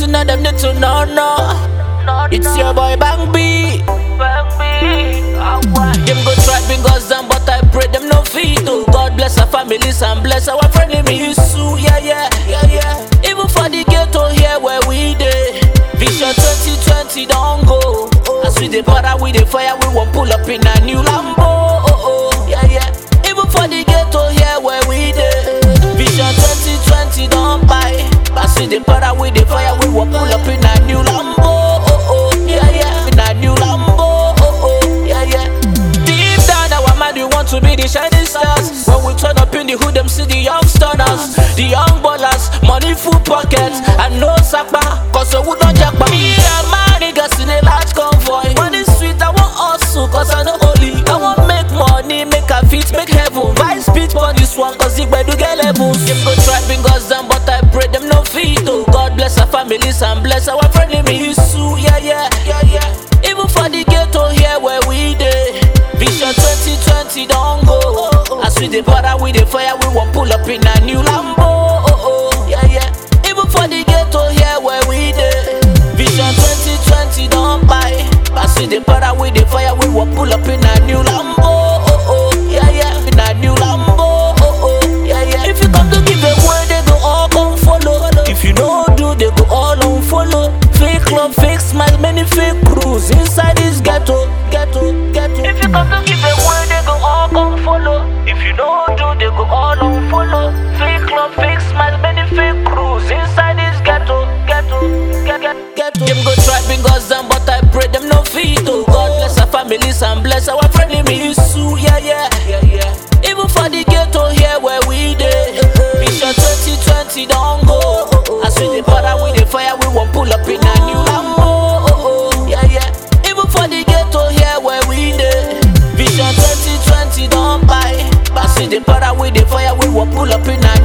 to know, them need to know, no. It's your boy Bang B. Them go try bring us down, but I pray them no feed. Oh, God bless our families and bless our friend Yusuf. Yeah, yeah, yeah, yeah. Even for the ghetto here where we dey. Vision 2020 don't go. As we dey para with the fire, we won't pull up in a new Lambo. Oh, oh, yeah, yeah. Even for the ghetto here where we dey. Vision 2020 don't buy. As we dey para with the fire, we won't pull up in a new Lambo. Oh, oh, yeah, yeah. In a new Lambo. Oh, oh, yeah, yeah. Deep down, our mind, we want to be the shining stars. When we turn up in the hood, them see the young stunners, the young ballers, money full pockets, and no sakpa, cause we don't jackpa. Me and my niggas in a large convoy. Money sweet, I want hustle, cause I know only. I want make money, make a fit, make heaven. Vice speech on this one, cause it do get levels. Them go try bring us down, but I pray them no feet. Oh, God bless our families and bless our friend Yusuf. Yeah, yeah, yeah, yeah. Even for the ghetto here where we dey. Vision 2020 don't go. As we dey para with the fire, we won't pull up in a new Lambo. Oh, oh, yeah, yeah. Even for the ghetto here where we dey. Vision 2020 don't buy. As we dey para with the fire, we won't pull up in a new Lambo. Oh, oh, yeah, yeah. In a new Lambo. Oh, oh, yeah, yeah. If you come to give away, they go all come follow. If you no do, they go all unfollow. Fake love, fake smile, many fake crews inside this ghetto, ghetto, ghetto. If you come to give away, they go all come follow. If you no do, they go all unfollow. Fake love, fake smile, many fake crews inside this ghetto, ghetto, ghetto, ghetto. Them go try bring us down, but I pray them no feet. Oh God bless our families and bless our friend Yusuf. Yeah, yeah, yeah, yeah. Even for the ghetto here where we dey. Vision 2020 don't go. As we dey para with the fire, we won't pull up in a new Lambo. Oh, oh, yeah, yeah. Even for the ghetto here where we dey. Vision 2020 don't buy. As we dey para with the fire, we won't pull up in a